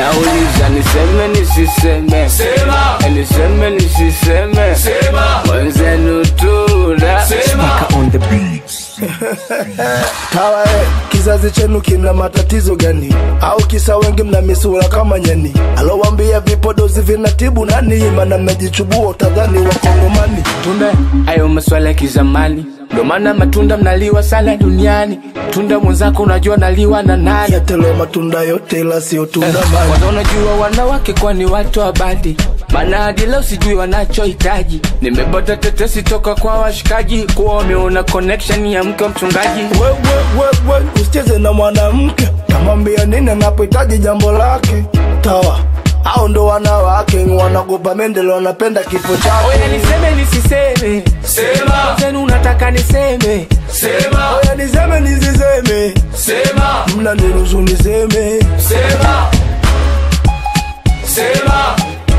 nauliza niseme nisiseme Sema. Eh, niseme nisiseme Sema. mwenzenu tuna Sema. on the beats. Tawa eh, kizazi chenu kina matatizo gani? Au kisa wengi mna misura kama nyani? Alowambia vipodozi vinatibu nani? Mana mnajichubua utadhani wakongomani. tunda ayo maswala ya kizamani ndo maana matunda mnaliwa sana duniani tunda mwenzako unajua naliwa na nani Yatelo matunda yote ila sio tunda mani. kwanza unajua wanawake kwa ni watu wa badi maana hadi leo sijui wanachohitaji nimepata tetesi toka kwa washikaji kuwa wameona connection ya mke wa mchungaji We, we, we, we, usicheze na mwanamke, tamwambia nini anapohitaji jambo lake. Tawa au ndo wanawake wanagopa mendele, wanapenda kifo oya chake. niseme nisiseme Sema. zenu unataka niseme Sema. Oya niseme nisiseme, Sema. mna niruhusu niseme. Sema. Sema.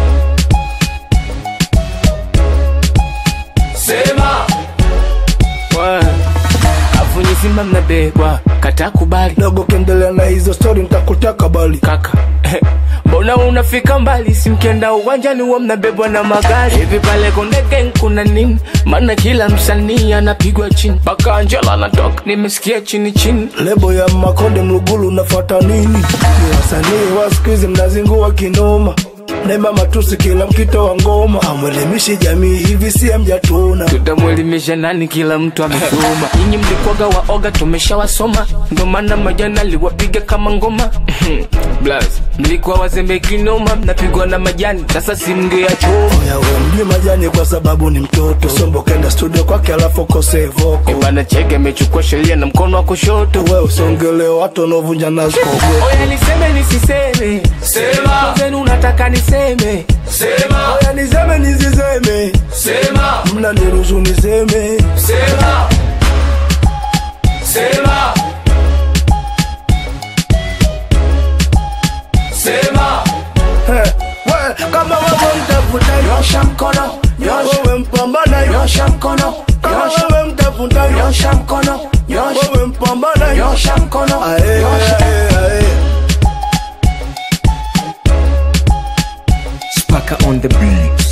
Sema. Wa. afu nyizima mnabebwa kata kubali Dogo kendelea na hizo stori, nitakutia kabali. kaka mbona unafika mbali simkienda uwanjani huwa mnabebwa na magari hivi pale kondegen kuna nini maana kila msanii anapigwa chini mpaka angela anatoka nimesikia chini chini lebo ya makonde mlugulu unafata nini ni wasanii wa siku hizi mnazingua kinoma nema matusi kila mkito wa ngoma amwelimishi jamii hivi si mjatuna tutamwelimisha nani kila mtu amesoma nyinyi mlikwaga waoga tumeshawasoma ndo maana majana aliwapiga kama ngoma Blaz, mlikuwa wazembe kinoma mnapigwa na majani sasa simngeyachoma yawe mjui majani kwa sababu ni mtoto sombo kenda studio kwake alafu kose voko bana cheke amechukua sheria na mkono wa kushoto we usongele watu wanaovunja nazi kogo oya niseme nisiseme Sema. zenu unataka niseme Sema. oya niseme nisiseme Sema. mna niruhusu niseme Sema. Sema. Sema. He, we, kama wewe mtafuta Nyosha mkono. Nyosha. wewe mpambana Nyosha mkono. kama Nyosha. wewe mtafuta Nyosha mkono. Nyosha. wewe mpambana Nyosha mkono. Ae, Nyosha. ae, ae. Spaka on the beats.